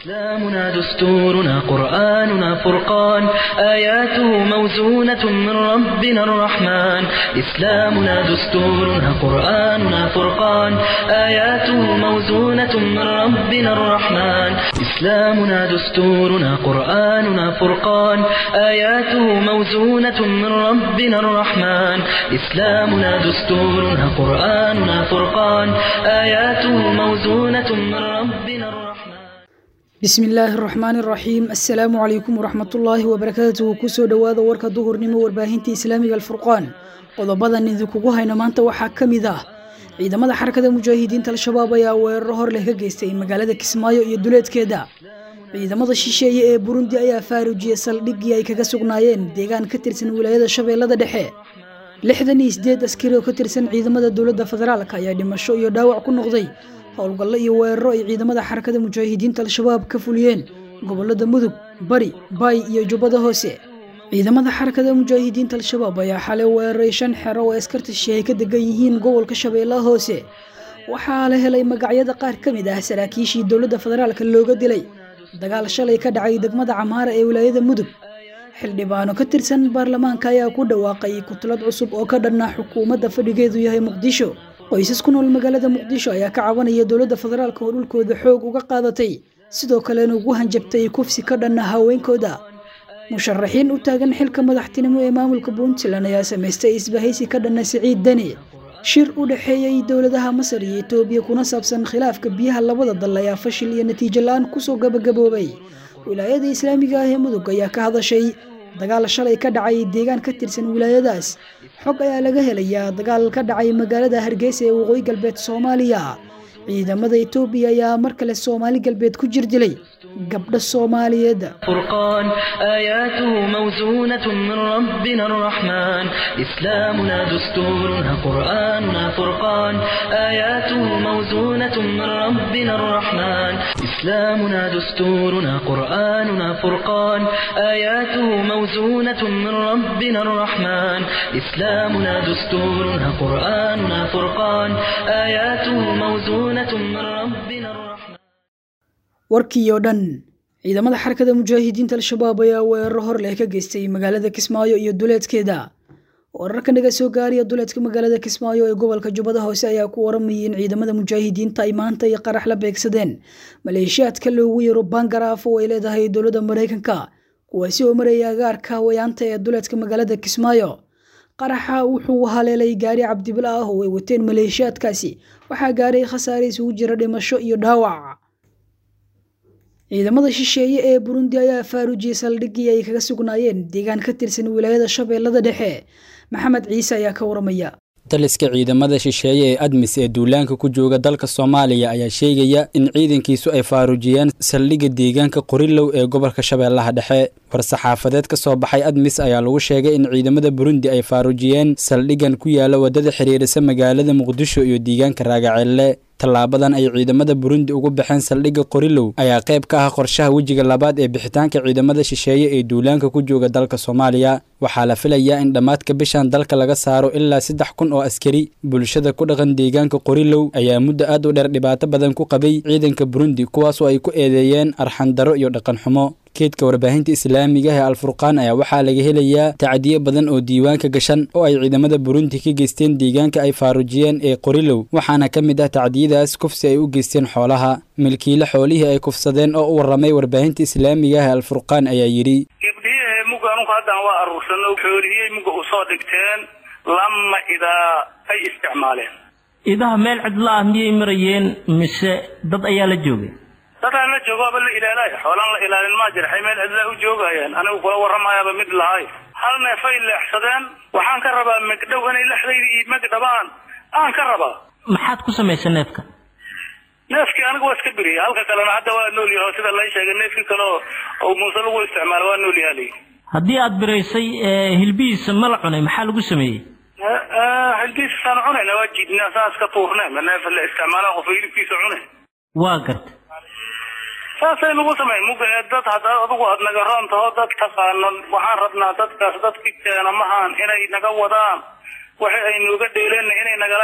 إسلامنا دستورنا قرآننا فرقان آياته موزونة من ربنا الرحمن إسلامنا دستورنا قرآننا فرقان آياته موزونة من ربنا الرحمن إسلامنا دستورنا قرآننا فرقان آياته موزونة من ربنا الرحمن إسلامنا دستورنا قرآننا فرقان آياته موزونة من ربنا الرحمن bismi illaahi araxmaani araxiim assalaamu calaykum waraxmatullaahi wabarakaatuhu kusoo dhowaada warka duhurnimo warbaahinta islaamiga alfurqaan qodobadan idinkugu hayno maanta waxaa ka mid ah ciidamada xarakada mujaahidiinta al-shabaab ayaa weeraro hor leh ka geystay magaalada kismaayo iyo duleedkeeda ciidamada shisheeye ee burundi ayaa faaruujiyey saldhiggii ay kaga sugnaayeen deegaan ka tirsan wilaayada shabeellada dhexe lixdan iyo sideed askari oo ka tirsan ciidamada dowladda federaalk ayaa dhimasho iyo dhaawac ku noqday howlgallo iyo weeraro ay ciidamada xarakada mujaahidiinta al-shabaab ka fuliyeen gobolada mudug bari baay iyo jubbada hoose ciidamada xarakada mujaahidiinta al-shabaab ayaa xalay weeraray shan xero oo askarta shisheeye ka degan yihiin gobolka shabeellaha hoose waxaa la helay magacyada qaar ka mid ah saraakiishii dowladda federaalk looga dilay dagaal shalay ka dhacay degmada camaara ee wilaayada mudug xildhibaano ka tirsan baarlamaanka ayaa ku dhawaaqay kutlad cusub oo ka dhanna xukuumadda fadhigeedu yahay muqdisho qoysas ku nool magaalada muqdisho ayaa ka cabanaya dowladda federaalk oo dhulkooda xoog uga qaadatay sidoo kalena ugu hanjabtay kufsi ka dhanna haweenkooda musharaxiin u taagan xilka madaxtinimo ee maamulka puntland ayaa samaystay isbahaysi ka dhanna siciid deni shir u dhexeeyey dowladaha masar iyo etoobiya kuna saabsan khilaafka biyaha labada dal ayaa fashil iyo natiijo la-aan kusoo gabagaboobay wilaayada islaamiga ah ee mudug ayaa ka hadashay dagaal shalay ka dhacay deegaan ka tirsan wilaayadaas xog ayaa laga helayaa dagaal ka dhacay magaalada hargeysa ee waqooyi galbeed soomaaliya ciidamada etoobiya ayaa mar kale soomaali galbeed ku jir dilay gabdho soomaaliyeed فرقان آياته موزونة من ربنا الرحمن إسلامنا دستورنا قرآننا فرقان آياته موزونة من ربنا الرحمن إسلامنا دستورنا قرآننا فرقان آياته موزونة من ربنا الرحمن إسلامنا دستورنا قرآننا فرقان آياته موزونة من ربنا الرحمن warkii oo dhan ciidamada xarakada mujaahidiinta al-shabaab ayaa weeraro hor leh ka geystay magaalada kismaayo iyo duleedkeeda wararka naga soo gaariya duleedka magaalada kismaayo ee gobolka jubbada hoose ayaa ku waramayay in ciidamada mujaahidiinta ay maanta iyo qarax la beegsadeen maleeshiyaadka loogu yaro bangaraaf oo ay leedahay dowladda maraykanka kuwaasi oo maraya agaarka wayaanta ee duleedka magaalada kismaayo qaraxa wuxuu haleelay gaari cabdibila ah oo ay wateen maleeshiyaadkaasi waxaa gaaray khasaare isugu jira dhimasho iyo dhaawac ciidamada shisheeye ee burundi ayaa faaruujiyey saldhiggii ay kaga sugnaayeen deegaan ka tirsan wilaayada shabeellada dhexe maxamed ciise ayaa ka waramaya taliska ciidamada shisheeye ee admis ee duulaanka ku jooga dalka soomaaliya ayaa sheegaya in ciidankiisu ay faaruujiyeen saldhigga deegaanka qorilow ee gobolka shabeellaha dhexe war-saxaafadeed ka soo baxay admis ayaa lagu sheegay in ciidamada burundi ay faaruujiyeen saldhiggan ku yaala waddada xiriirisa magaalada muqdisho iyo deegaanka raagaceelle tallaabadan ay ciidamada burundi ugu baxeen saldhigga qorilow ayaa qayb ka ah qorshaha wejiga labaad ee bixitaanka ciidamada shisheeye ee duulaanka ku jooga dalka soomaaliya waxaa la filayaa in dhammaadka bishan dalka laga saaro ilaa saddex kun oo askari bulshada ku dhaqan deegaanka qorilow ayaa muddo aad u dheer dhibaato badan ku qabay ciidanka burundi kuwaasoo ay ku eedeeyeen arxandaro iyo dhaqan xumo keedka warbaahinta islaamiga ee alfurqaan ayaa waxaa laga helayaa tacdiyo badan oo diiwaanka gashan oo ay ciidamada burundi ka geysteen deegaanka ay faaruujiyeen ee qorilow waxaana ka mid ah tacdiyadaas kufsi ay u geysteen xoolaha milkiile xoolihii ay kufsadeen oo u warramay warbaahinta islaamiga ah ee alfurqaan ayaa yidhi gabdhihii mugga anunku haddan waa aruursano xoolihiyay mugga u soo dhigteen lama idaa ay isticmaaleen idaha meel cidla ah miyay marayeen mise dad ayaa la joogay dadaan la joogo aba la ilaalayo xoolaan la ilaalin maa jira xay meel cidlaa u joogayaan anigu kula warramayaaba mid lahay hal neefay leexsadeen waxaan ka rabaa megdhow inay lexdayda iyo megdhabaan aan ka rabaa maxaad ku samaysay neefka neefkii aniga waa iska beriya halka kalena hadda waa nool yaho sida lay sheegay neefkii kale oo muuse lagu isticmaalo waa nool yaha layi haddii aad biraysay hilbihiisa ma la cunay maxaa lagu sameeyey hilbihiisasaan cunayna waa jiidnaa saas ka tuurnay ma neef la isticmaala qof hilibkiisa cunay waa garta saasay nagu samay muga ee dad hadda adigu aad naga roon taho dad taqaano waxaan rabnaa dadkaas dadki keena mahaan inay naga wadaan waxa ay nuga dheeleenna inay nagala dhaq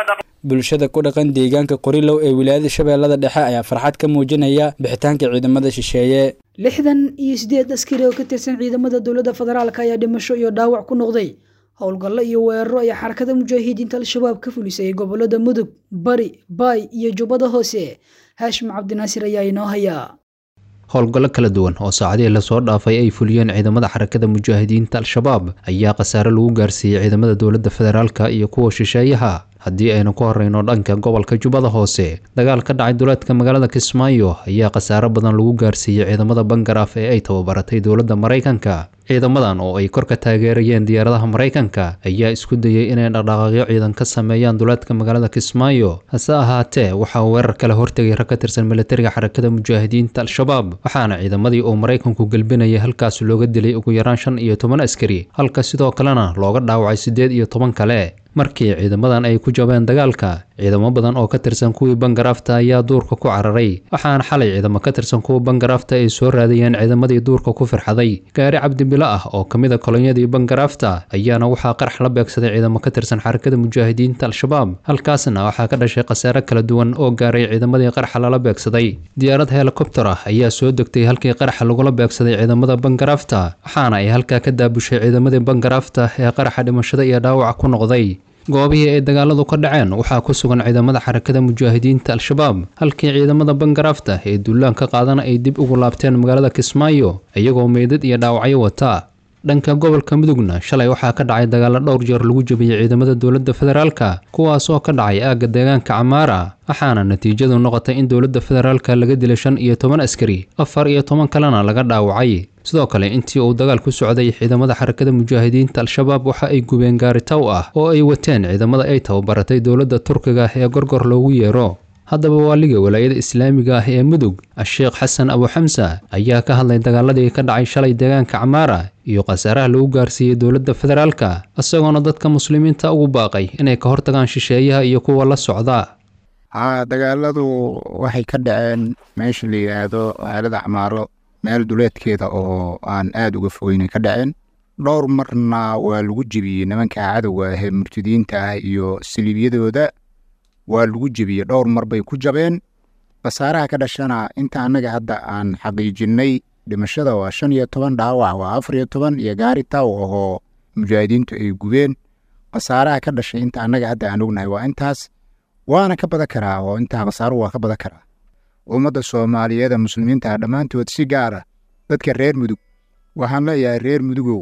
bulshada ku dhaqan deegaanka qorilow ee wilaayada shabeellada dhexe ayaa farxad ka muujinaya bixitaanka ciidamada shisheeye lixdan iyo sideed askari oo ka tirsan ciidamada dowladda federaalk ayaa dhimasho iyo dhaawac ku noqday howlgallo iyo weeraro ay xarakada mujaahidiinta al-shabaab ka fulisay gobolada mudug bari baay iyo jubbada hoose haashim cabdinaasir ayaa inoo hayaa howlgallo kala duwan oo saacadihii lasoo dhaafay ay fuliyeen ciidamada xarakada mujaahidiinta al-shabaab ayaa khasaare lagu gaarsiiyey ciidamada dowladda federaalka iyo kuwa shisheeyaha haddii aynu ku horreyno dhanka gobolka jubbada hoose dagaal ka dhacay duleedka magaalada kismaayo ayaa khasaare badan lagu gaarsiiyey ciidamada bangaraaf ee ay tababaratay dowladda maraykanka ciidamadan oo ay kor ka taageerayeen diyaaradaha maraykanka ayaa isku dayey inay dhaqdhaqaaqyo ciidan ka sameeyaan duleedka magaalada kismaayo hase ahaatee waxaa weerar kale hortegay rag ka tirsan militariga xarakada mujaahidiinta al-shabaab waxaana ciidamadii uu maraykanku gelbinayay halkaas looga dilay ugu yaraan shan iyo toban askari halka sidoo kalena looga dhaawacay siddeed iyo toban kale markii ciidamadan ay ku jabeen dagaalka ciidamo badan oo ka tirsan kuwii bangaraafta ayaa duurka ku cararay waxaana xalay ciidamo ka tirsan kuwa bangaraafta ay soo raadayeen ciidamadii duurka ku firxaday gaari cabdibilo ah oo ka mid a kolonyadii bangaraafta ayaana waxaa qarax la beegsaday ciidamo ka tirsan xarakada mujaahidiinta al-shabaab halkaasna waxaa ka dhashay khasaare kala duwan oo gaaray ciidamadii qaraxa lala beegsaday diyaarad helikobter ah ayaa soo degtay halkii qaraxa lagula beegsaday ciidamada bangaraafta waxaana ay halkaa ka daabushay ciidamadii bangaraafta ee qaraxa dhimashada iyo dhaawaca ku noqday goobihii ay dagaaladu ka dhaceen waxaa ku sugan ciidamada xarakada mujaahidiinta al-shabaab halkii ciidamada bangaraafta ee duulaan ka qaadana ay dib ugu laabteen magaalada kismaayo iyagoo meydad iyo dhaawacyo wata dhanka gobolka mudugna shalay waxaa ka dhacay dagaalo dhowr jeer lagu jabiyey ciidamada dowladda federaalka kuwaas oo ka dhacay aagga deegaanka camaara waxaana natiijadu noqotay in dowladda federaalka laga dilay shan iyo toban askari afar iyo toban kalena laga dhaawacay sidoo kale intii uu dagaal ku socday ciidamada xarakada mujaahidiinta al-shabaab waxa ay gubeen gaari taw ah oo ay wateen ciidamada ay tababaratay dowladda turkiga ee gorgor loogu yeero haddaba waaliga walaayada islaamiga ah ee mudug a-sheekh xasan abuxamsa ayaa ka hadlay dagaaladii ka dhacay shalay deegaanka camaara iyo khasaaraha lagu gaarsiiyey dowladda federaalka isagoona dadka muslimiinta ugu baaqay inay ka hortagaan shisheeyaha iyo kuwa la socda haa dagaaladu waxay ka dhaceen meesha la yidhaahdo aalada camaaro meel duleedkeeda oo aan aada uga fogeynay ka dhaceen dhowr marna waa lagu jebiyey nimanka cadowga ahee murtadiinta ah iyo saliibyadooda waa lagu jebiyey dhowr mar bay ku jabeen khasaaraha ka dhashana inta annaga hadda aan xaqiijinnay dhimashada waa shan iyo toban dhaawac waa afar iyo toban iyo gaari taw ahoo mujaahidiintu ay gubeen khasaaraha ka dhashay inta annaga hadda aan ognahay waa intaas waana ka badan karaa oo intaa khasaaruhu waa ka badan karaa ummadda soomaaliyeed ee muslimiinta ah dhammaantood si gaara dadka reer mudug waxaan leeyahay reer mudugow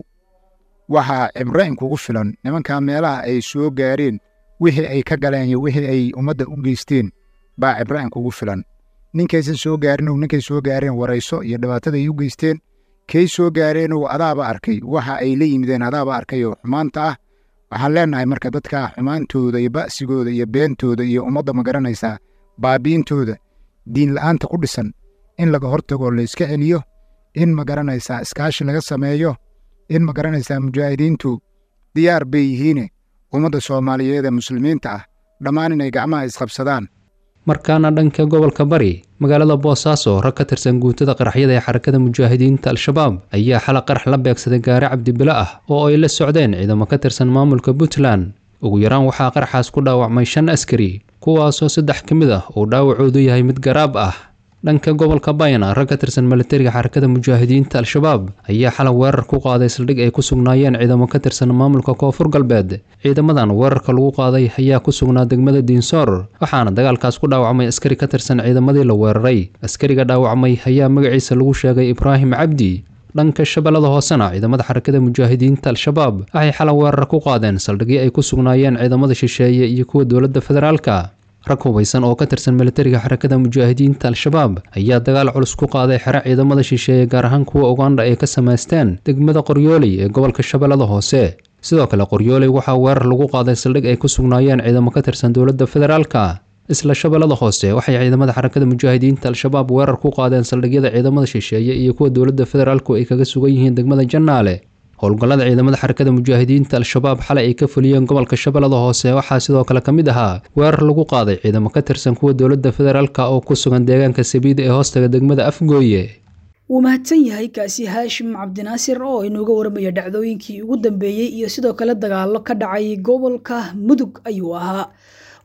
waxaa cibro inkugu filan nimankaa meelaha ay soo gaareen wixii ay ka galeen iyo wixii ay ummadda u geysteen baa cibro inkugu filan ninkaysan soo gaarin ow ninkay soo gaareen warayso iyo dhibaatada ay u geysteen kay soo gaareen ow adaaba arkay waxa ay la yimideen adaaba arkay oo xumaanta ah waxaan leenahay marka dadka xumaantooda iyo ba'sigooda iyo beentooda iyo ummadda ma garanaysaa baabiintooda diin la'aanta ku dhisan in laga hortagoo la iska celiyo in ma garanaysaa iskaashi laga sameeyo in ma garanaysaa mujaahidiintu diyaar bay yihiine ummadda soomaaliyeed ee muslimiinta ah dhammaan inay gacmaha isqabsadaan markaana dhanka gobolka bari magaalada boosaaso rag ka tirsan guutada qaraxyada ee xarakada mujaahidiinta al-shabaab ayaa xala qarax la beegsaday gaari cabdibilo ah oo ay la socdeen ciidamo ka tirsan maamulka puntland ugu yaraan waxaa qaraxaas ku dhaawacmay shan askari kuwaasoo saddex ka mid ah uu dhaawacoodu yahay mid garaab ah dhanka gobolka bayna rag ka tirsan militariga xarakada mujaahidiinta al-shabaab ayaa xalay weerar ku qaaday saldhig ay ku sugnaayeen ciidamo ka tirsan maamulka koonfur galbeed ciidamadan weerarka lagu qaaday ayaa ku sugnaa degmada diinsoor waxaana dagaalkaas ku dhaawacmay askari ka tirsan ciidamadii la weeraray askariga dhaawacmay ayaa magaciisa lagu sheegay ibraahim cabdi dhanka shabeellada hoosena ciidamada xarakada mujaahidiinta al-shabaab waxay xalay weerar ku qaadeen saldhigii ay ku sugnaayeen ciidamada shisheeye iyo kuwa dowladda federaalka rag hubaysan oo ka tirsan militariga xarakada mujaahidiinta al-shabaab ayaa dagaal culus ku qaaday xero ciidamada shisheeye gaar ahaan kuwa ugandha ay ka samaysteen degmada qoryooley ee gobolka shabeellada hoose sidoo kale qoryooley waxaa weerar lagu qaaday saldhig ay ku sugnaayeen ciidamo ka tirsan dowladda federaalka isla shabeellada hoose waxay ciidamada xarakada mujaahidiinta al-shabaab weerar ku qaadeen saldhigyada ciidamada shisheeye iyo kuwa dowladda federaalku ay kaga sugan yihiin degmada jannaale howlgallada ciidamada xarakada mujaahidiinta al-shabaab xalay ay ka fuliyeen gobolka shabeellada hoose waxaa sidoo kale ka mid ahaa weerar lagu qaaday ciidamo ka tirsan kuwa dowladda federaalka oo ku sugan deegaanka sabiida ee hoostaga degmada afgooye wuu mahadsan yahay kaasi haashim cabdinaasir oo inooga waramaya dhacdooyinkii ugu dambeeyey iyo sidoo kale dagaallo ka dhacay gobolka mudug ayuu ahaa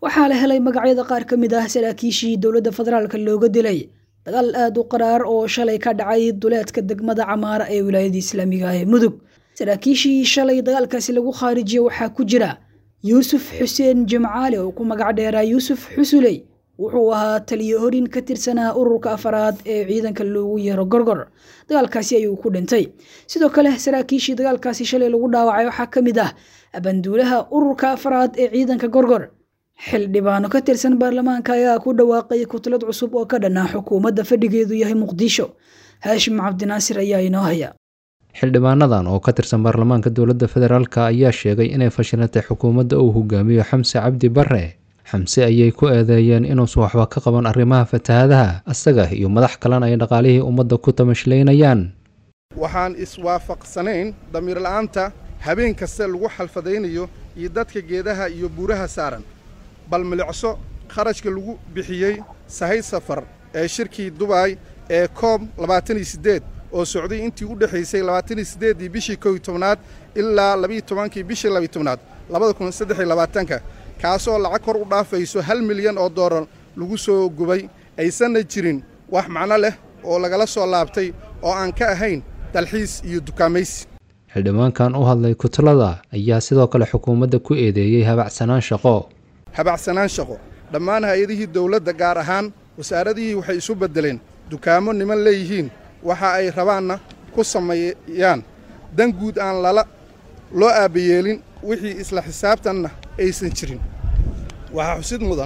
waxaa la helay magacyada qaar ka mid ah saraakiishii dowladda federaalka looga dilay dagaal aada u qaraar oo shalay ka dhacay duleedka degmada camaara ee wilaayada islaamiga ah ee mudug saraakiishii shalay dagaalkaasi lagu khaarijiyey waxaa ku jira yuusuf xuseen jimcaali oo ku magac dheeraa yuusuf xusuley wuxuu ahaa taliyo horin ka tirsanaa ururka afaraad ee ciidanka loogu yeero gorgor dagaalkaasi ayuu ku dhintay sidoo kale saraakiishii dagaalkaasi shalay lagu dhaawacay waxaa ka mid ah abanduulaha ururka afaraad ee ciidanka gorgor xildhibaano ka tirsan baarlamaanka ayaa ku dhawaaqay kutlad cusub oo ka dhanaa xukuumadda fadhigeedu yahay muqdisho haashim cabdinaasir ayaa inoo haya xildhibaanadan oo ka tirsan baarlamaanka dowladda federaalk ayaa sheegay inay fashilantay xukuumadda uu hogaamiyo xamse cabdi bare xamse ayay ku eedeeyeen inuusan waxba ka qaban arrimaha fatahaadaha asaga iyo madax kalena ay dhaqaalihii ummadda ku tamashlaynayaan waxaan iswaafaqsanayn damiir la'aanta habeen kasta lagu xalfadaynayo iyo dadka geedaha iyo buuraha saaran bal milicso kharashka lagu bixiyey sahay safar ee shirkii dubaay ee koob labaatan iyo siddeed oo socday intii u dhexaysay labaatan iyo siddeeddii bishii kow iyo tobnaad ilaa labiiyo tobankii bishii labiyo tobnaad labada kun saddex iyo labaatanka kaasoo lacag kor u dhaafayso hal milyan oo doolar lagu soo gubay aysanna jirin wax macno leh oo lagala soo laabtay oo aan ka ahayn dalxiis iyo dukaamaysi xildhibaankan u hadlay kutlada ayaa sidoo kale xukuumadda ku eedeeyey habacsanaan shaqo habacsanaan shaqo dhammaan hay-adihii dawladda gaar ahaan wasaaradihii waxay isu beddeleen dukaamo niman leeyihiin waxa ay rabaanna ku sameeyaan dan guud aan lala loo aabbayeelin wixii isla xisaabtanna aysan jirin waxaa xusid mudan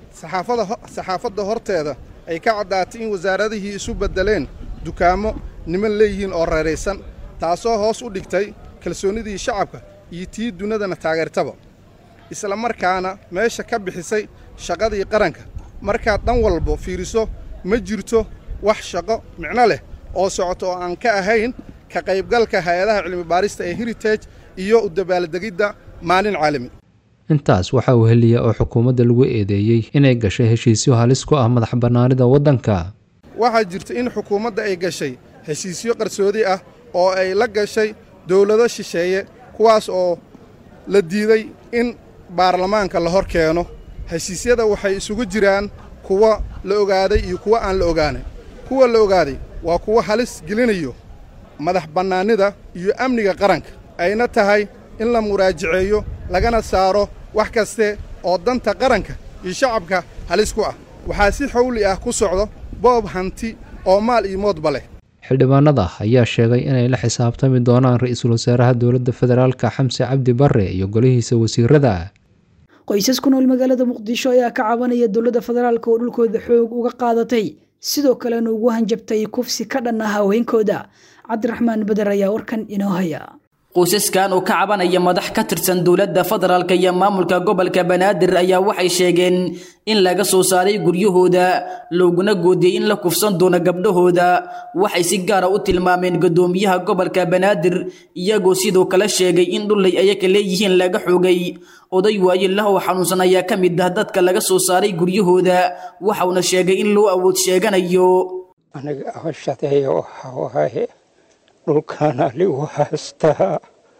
saxaafadda horteeda ay ka caddaatay in wasaaradihii isu beddeleen dukaamo niman leeyihiin oo reeraysan taasoo hoos u dhigtay kalsoonnidii shacabka iyo tii dunidana taageertaba isla markaana meesha ka bixisay shaqadii qaranka markaad dhan walba fiiriso ma jirto wax shaqo micno leh oo socoto oo aan ka ahayn ka qaybgalka hay-adaha cilmibaarista ee heritage iyo u dabaaldegidda maalin caalami intaas waxaa uu heliya oo xukuumadda lagu eedeeyey inay gashay heshiisyo halis ku ah madax bannaanida waddanka waxaa jirta in xukuumadda ay gashay heshiisyo qarsoodi ah oo ay la gashay dowlado shisheeye kuwaas oo la diiday in baarlamaanka la hor keeno heshiisyada waxay isugu jiraan kuwa la ogaaday iyo kuwa aan la ogaanay kuwa la ogaaday waa kuwa halis gelinayo madax bannaanida iyo amniga qaranka ayna tahay in la muraajaceeyo lagana saaro wax kaste oo danta qaranka iyo shacabka halis ku ah waxaa si xawli ah ku socdo boob hanti oo maal iyo moodba leh xildhibaanada ayaa sheegay inay la xisaabtami doonaan ra-iisul wasaaraha dowladda federaalka xamse cabdi bare iyo golihiisa wasiirada qoysas ku nool magaalada muqdisho ayaa ka cabanaya dowladda federaalka oo dhulkooda xoog uga qaadatay sidoo kalena ugu hanjabtay kufsi ka dhan ah haweenkooda cabdiraxmaan beder ayaa warkan inoo haya qoysaskan oo ka cabanaya madax ka tirsan dowladda federaalk iyo maamulka gobolka banaadir ayaa waxay sheegeen in laga soo saaray guryahooda looguna goodiyey in la kufsan doono gabdhahooda waxay si gaara u tilmaameen guddoomiyaha gobolka banaadir iyagoo sidoo kale sheegay in dhullay ayaga leeyihiin laga xoogay oday waaye lahow xanuunsan ayaa ka mid ah dadka laga soo saaray guryahooda waxauna sheegay in loo awood sheeganayo aniga hawshadeeya waxa waaye dhulkaana ligu haystaa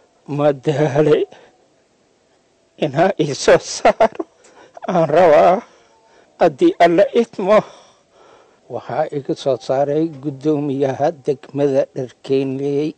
madaale inaa ii soo saaro aan rabaa haddii alla idmo waxaa iga soo saaray guddoomiyaha degmada dharkeynley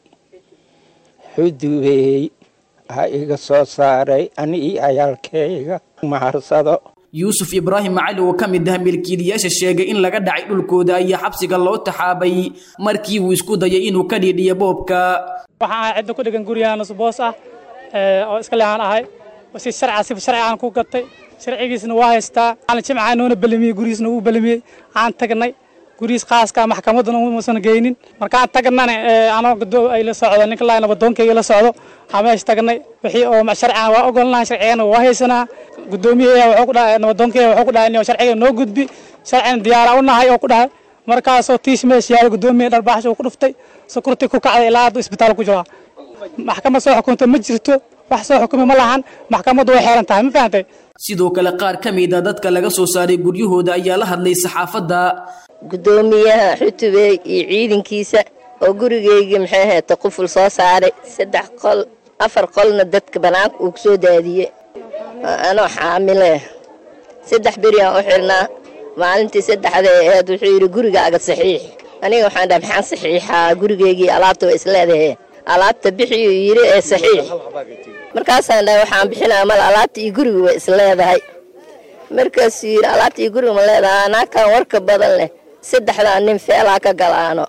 xudubeey ha iga soo saaray ani iyo cayaalkeyga maharsado yuusuf ibraahim cali oo ka mid ah milkiilayaasha sheegay in laga dhacay dhulkooda ayaa xabsiga loo taxaabay markii uu isku dayay inuu ka dhiidhiyo boobka waxaan ahay cidda ku dhegan guryahan usboos ah oo iska lehaan ahay si sharca si sharci aan ku gatay sharcigiisna waa haystaa aan jimca noona belamiyey gurigiisna wuu belamiyey aan tagnay gurigiis khaaska maxkamadduna umuusan geynin markaan tagnana anoo gadoo ay la socdo ninka laa nabadoonkayga la socdo aan meesha tagnay wixii oo sharcigan waa ogolnaha sharcigana waa haysanaa guddoomiyaheeya wuxuu ku dhahay nabadoonkayga wuxuu ku dhahay inuu sharciga noo gudbi sharcina diyaara u nahay oo ku dhahay markaasoo tiis meesha yaala guddoomiya dharbaaxsh uu ku dhuftay sukurti ku kacday ilaa hadda isbitaal ku jiraa maxkamad soo xukunta ma jirto wax soo xukumi ma lahan maxkamaddu way xeeran tahay ma fahantay sidoo kale qaar ka mid a dadka laga soo saaray guryahooda ayaa la hadlay saxaafadda guddoomiyaha xutubey iyo ciidankiisa oo gurigaygii maxay ahayd quful soo saaray saddex qol afar qolna dadka banaanka uu kusoo daadiyey anoo xaamile saddex beriyaan u xidhnaa maalintii saddexda aheed wuxuu yidhi gurigaaga saxiix aniga waxaan dhaha maxaan saxiixaa gurigeygii alaabta waa isleedahe alaabta bixiyuu yidhi ee saxiix markaasaan dhahay waxaan bixinaa mal alaabta iyo guriga way isleedahay markaasuu yidhi alaabta iyo guriga ma leedahay anaakaan warka badan leh saddexdaa nin feelaa ka galaano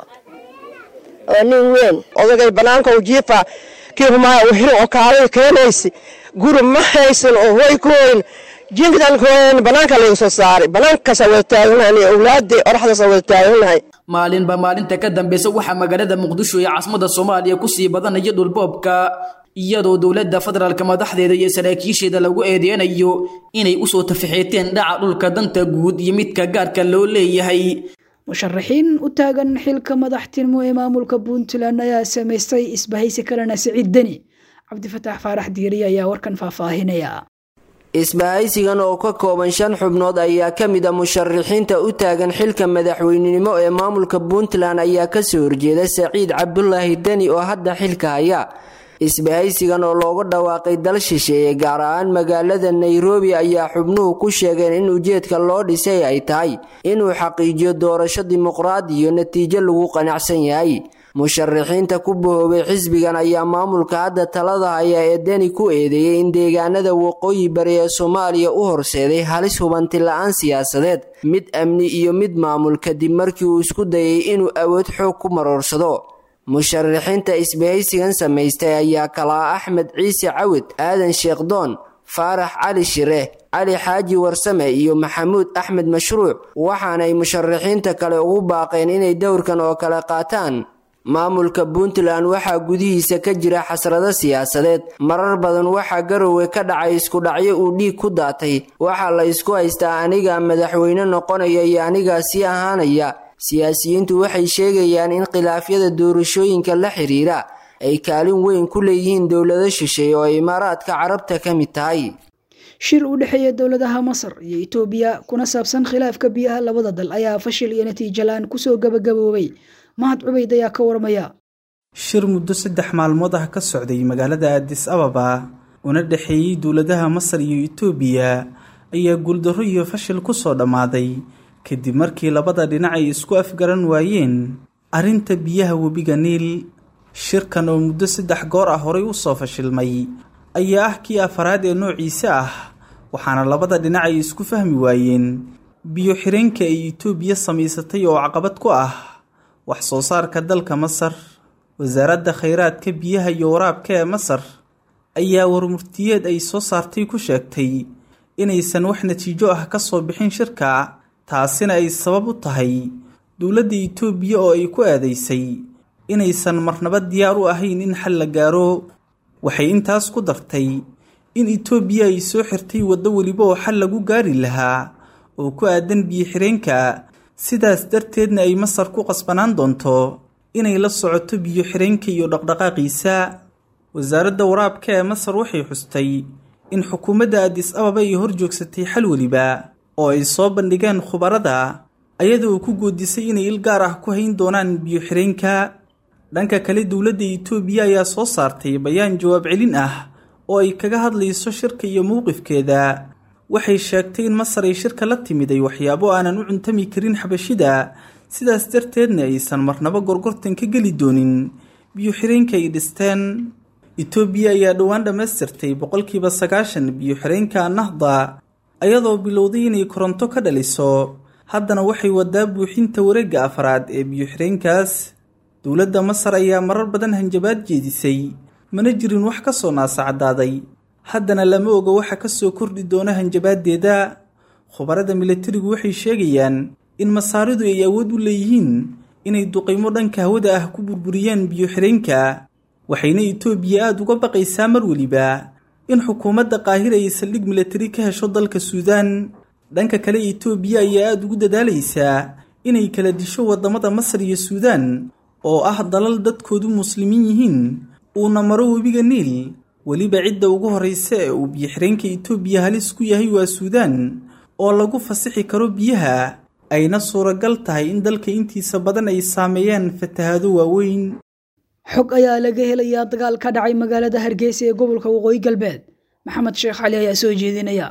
oo nin weyn odagay bannaanka u jiifa kiihumaa u xirin oo kaalay keenaysi guri ma haysan oo hoy ku hoyn jiinkadan ku hoyn bannaanka laga soo saaray bannaankaasa wada taaganahay awlaadii oraxdaasa wada taaganahay maalinba maalinta ka dambeysa waxaa magaalada muqdisho ee caasimada soomaaliya kusii badanaya dhulboobka iyadoo dowladda federaalka madaxdeeda iyo saraakiisheeda lagu eedeynayo inay usoo tafaxeeteen dhaca dhulka danta guud iyo midka gaarka loo leeyahay musharaxiin u taagan xilka madaxtinimo ee maamulka puntland ayaa samaystay isbahaysi kalena siciid deni cabdifataax faarax diiri ayaa warkan faahfaahinaya isbahaysigan oo ka kooban shan xubnood ayaa ka mid a musharaxiinta u taagan xilka madaxweynenimo ee maamulka puntland ayaa kasoo horjeeda saciid cabdulaahi deni oo hadda xilka haya isbahaysigan oo looga dhawaaqay dal shisheeye gaar ahaan magaalada nairobi ayaa xubnuhu ku sheegeen in ujeedka loo dhisay ay tahay inuu xaqiijiyo doorasho dimuqraadi iyo natiijo lagu qanacsan yahay musharaxiinta ku bahoobay xisbigan ayaa maamulka hadda talada haya ee deni ku eedeeyay in deegaanada waqooyi bari ee soomaaliya u horseeday halis hubanti la-aan siyaasadeed mid amni iyo mid maamul kadib markii uu isku dayay inuu awood xoog ku maroorsado musharaxiinta isbahaysigan samaystay ayaa kalaa axmed ciise cawid aadan sheekhdoon faarax cali shire cali xaaji warsame iyo maxamuud axmed mashruuc waxaanay musharaxiinta kale ugu baaqeen inay dowrkan oo kale qaataan maamulka puntland waxaa gudihiisa ka jira xasrado siyaasadeed marar badan waxaa garowe ka dhacay iskudhacyo uu dhiig ku daatay waxaa la isku haystaa anigaa madaxweyne noqonaya iyo anigaa sii ahaanaya siyaasiyiintu waxay sheegayaan in khilaafyada doorashooyinka la xiriira ay kaalin weyn ku leeyihiin dowlado shisheeye oo imaaraadka carabta ka mid tahay shir u dhexeeya dowladaha masar iyo itoobiya kuna saabsan khilaafka biyaha labada dal ayaa fashil iyo natiijo la-aan kusoo gabagaboobay mahad cubayd ayaa ka warmaya shir muddo saddex maalmood ah ka socday magaalada addis ababa una dhexeeyey dowladaha masar iyo itoobiya ayaa guuldarro iyo fashil kusoo dhammaaday kadib markii labada dhinac ay isku afgaran waayeen arrinta biyaha webiga niil shirkan oo muddo saddex goor ah horay u soo fashilmay ayaa ah kii afaraad ee noociisa ah waxaana labada dhinac ay isku fahmi waayeen biyo xireenka ay itoobiya samaysatay oo caqabad ku ah wax soo saarka dalka masar wasaaradda khayraadka biyaha iyo waraabka ee masar ayaa warmurtiyeed ay soo saartay ku sheegtay inaysan wax natiijo ah ka soo bixin shirka taasina ay sabab u tahay dowladda itoobiya oo ay ku eedaysay inaysan marnaba diyaar u ahayn in xal la gaaro waxay intaas ku dartay in itoobiya ay soo xirtay waddo weliba oo xal lagu gaari lahaa oo ku aadan biyo-xireenka sidaas darteedna ay masar ku qasbanaan doonto inay la socoto biyo-xireenka iyo dhaqdhaqaaqiisa wasaaradda waraabka ee masar waxay xustay in xukuumadda addis ababa ay hor joogsatay xal weliba oo ay soo bandhigeen khubarada ayadoo ku goodisay inay il gaar ah ku hayn doonaan biyo-xireenka dhanka kale dowladda itoobiya ayaa soo saartay bayaan jawaab celin ah oo ay kaga hadlayso shirka iyo mowqifkeeda waxay sheegtay in masar ay shirka la timiday waxyaabo aanan u cuntami karin xabashida sidaas darteedna aysan marnaba gorgortan ka geli doonin biyo-xireenka ay dhisteen itoobiya ayaa dhowaan dhammaystirtay boqolkiiba sagaashan biyo-xireenka nahda ayadoo bilowday inay koronto ka dhaliso haddana waxay wadaa buuxinta wareegga afraad ee biyo-xireenkaas dowladda masar ayaa marar badan hanjabaad jeedisay mana jirin wax ka soo naasacdaaday haddana lama oga waxa ka soo kordhi doona hanjabaaddeeda khubarada milatarigu waxay sheegayaan in masaaridu ay awood u leeyihiin inay duqaymo dhanka hawada ah ku burburiyaan biyo-xireenka waxayna itoobiya aada uga baqaysaa mar weliba in xukuumadda qaahira ay saldhig milatari ka hesho dalka suudaan dhanka kale itoobiya ayaa aada ugu dadaalaysaa inay kala disho waddamada masar iyo suudaan oo ah dalal dadkoodu muslimiin yihiin uuna maro webiga niil weliba cidda ugu horraysa ee uu biyo-xireenka itoobiya halis ku yahay waa suudaan oo lagu fasixi karo biyaha ayna suuragal tahay in dalka intiisa badan ay saameeyaan fatahaado waaweyn xog ayaa laga helayaa dagaal ka dhacay magaalada hargeysa ee gobolka waqooyi galbeed maxamed sheekh cali ayaa soo jeedinaya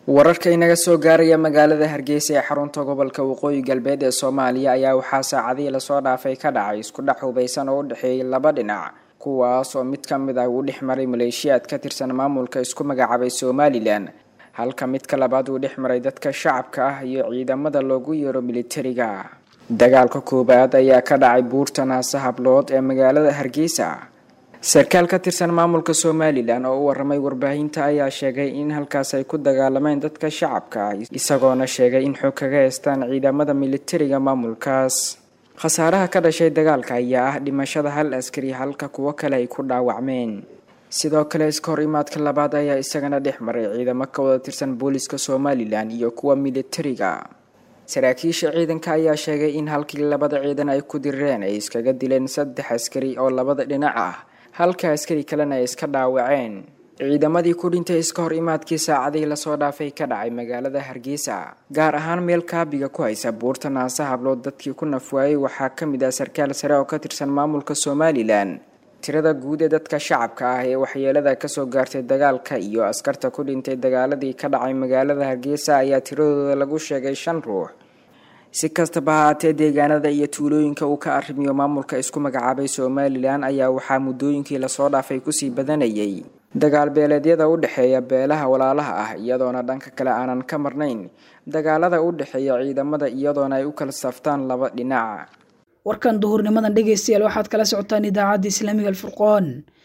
wararka inaga soo gaaraya magaalada hargeysa ee xarunta gobolka waqooyi galbeed ee soomaaliya ayaa waxaa saacadihii lasoo dhaafay ka dhacay isku dhex hubeysan oo u dhexeeyay laba dhinac kuwaas oo mid ka mid ah uu dhex maray maleeshiyaad ka tirsan maamulka isku magacaabay somalilan halka midka labaad uu dhex maray dadka shacabka ah iyo ciidamada loogu yeero militariga dagaalka koowaad ayaa ka dhacay buurta naase hablood ee magaalada hargeysa sarkaal ka tirsan maamulka somalilan oo u waramay warbaahinta ayaa sheegay in halkaas ay ku dagaalameen dadka shacabka ah isagoona sheegay in xog kaga heystaan ciidamada militariga maamulkaas khasaaraha ka dhashay dagaalka ayaa ah dhimashada hal askari halka kuwo kale ay ku dhaawacmeen sidoo kale iska hor imaadka labaad ayaa isagana dhex maray ciidamo ka wada tirsan booliska somalilan iyo kuwa militariga saraakiisha ciidanka ayaa sheegay in halkii labada ciidan ay ku dirireen ay iskaga dileen saddex askari oo labada dhinac ah halka askari kalena ay iska dhaawaceen ciidamadii ku dhintay iska hor imaadkii saacadihii lasoo dhaafay ka dhacay magaalada hargeysa gaar ahaan meel kaabiga ku haysa buurta naase hablood dadkii ku nafwaayey waxaa ka mid ah sarkaal sare oo ka tirsan maamulka somalilan tirada guud ee dadka shacabka ah ee waxyeelada kasoo gaartay dagaalka iyo askarta ku dhintay dagaaladii ka dhacay magaalada hargeysa ayaa tiradooda lagu sheegay shan ruux si kastaba haatee deegaanada iyo tuulooyinka uu ka arrimiyo maamulka isku magacaabay somalilan ayaa waxaa muddooyinkii lasoo dhaafay kusii badanayay dagaal beeleedyada u dhexeeya beelaha walaalaha ah iyadoona dhanka kale aanan ka marnayn dagaalada u dhexeeya ciidamada iyadoona ay u kala saftaan laba dhinac warkan duhurnimadan dhegaystayaal waxaad kala socotaan idaacadda islaamiga alfurqoon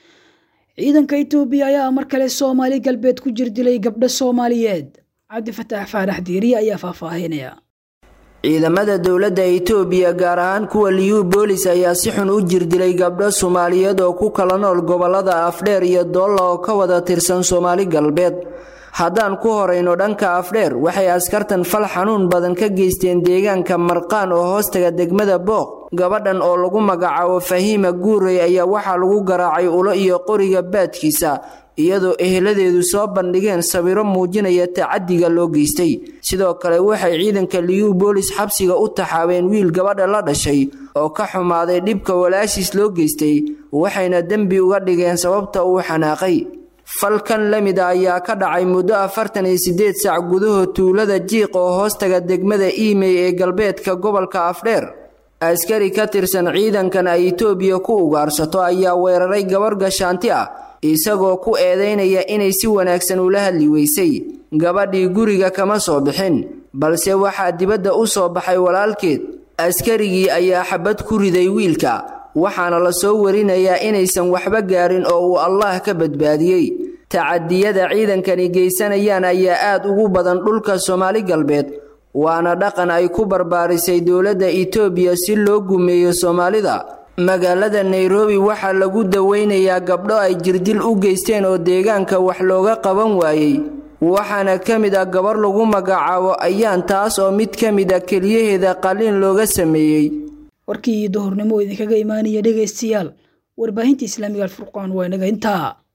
ciidanka itoobiya ayaa mar kale soomaali galbeed ku jir dilay gabdho soomaaliyeed cabdi fataax faarax diiriye ayaa faahfaahinaya ciidamada dowladda itoobiya gaar ahaan kuwa liyu boolis ayaa si xun u jirdilay gabdho soomaaliyeed oo ku kala nool gobolada afdheer iyo doolla oo ka wada tirsan soomaali galbeed haddaan ku horayno dhanka afdheer waxay askartan fal xanuun badan ka geysteen deegaanka marqaan oo hoostaga degmada booq gabadhan oo lagu magacaabo fahiima guurey ayaa waxaa lagu garaacay ulo iyo qoriga baadkiisa iyadoo eheladeedu soo bandhigeen sawiro muujinaya tacadiga loo geystay sidoo kale waxay ciidanka liyu boolis xabsiga u taxaabeen wiil gabadha la dhashay oo ka xumaaday dhibka walaashiis loo geystay waxayna dembi uga dhigeen sababta uu xanaaqay falkan la mid a ayaa ka dhacay muddo afartan iyo sideed saac gudahood tuulada jiiq oo hoostaga degmada iimey ee galbeedka gobolka afdheer askari ka tirsan ciidankan ay itoobiya ku ugaarsato ayaa weeraray gabar gashaanti ah isagoo ku eedaynaya inay si wanaagsan ula hadli weysay gabadhii guriga kama soo bixin balse waxaa dibadda u soo baxay walaalkeed askarigii ayaa xabad ku riday wiilka waxaana la soo warinayaa inaysan waxba gaarin oo uu allaah ka badbaadiyey tacadiyada ciidankani geysanayaan ayaa aad ugu badan dhulka soomaali galbeed waana dhaqan ay ku barbaarisay dowladda itoobiya si loo gumeeyo soomaalida magaalada nairobi waxaa lagu daweynayaa gabdho ay jirdil u geysteen oo deegaanka wax looga qaban waayey waxaana ka mid ah gabar lagu magacaabo ayaan taas oo mid ka mid a keliyaheeda qaliin looga sameeyey warkii duhurnimo idinkaga imaanaya dhegaystayaal warbaahinta islaamiga alfurqaan waa inaga intaa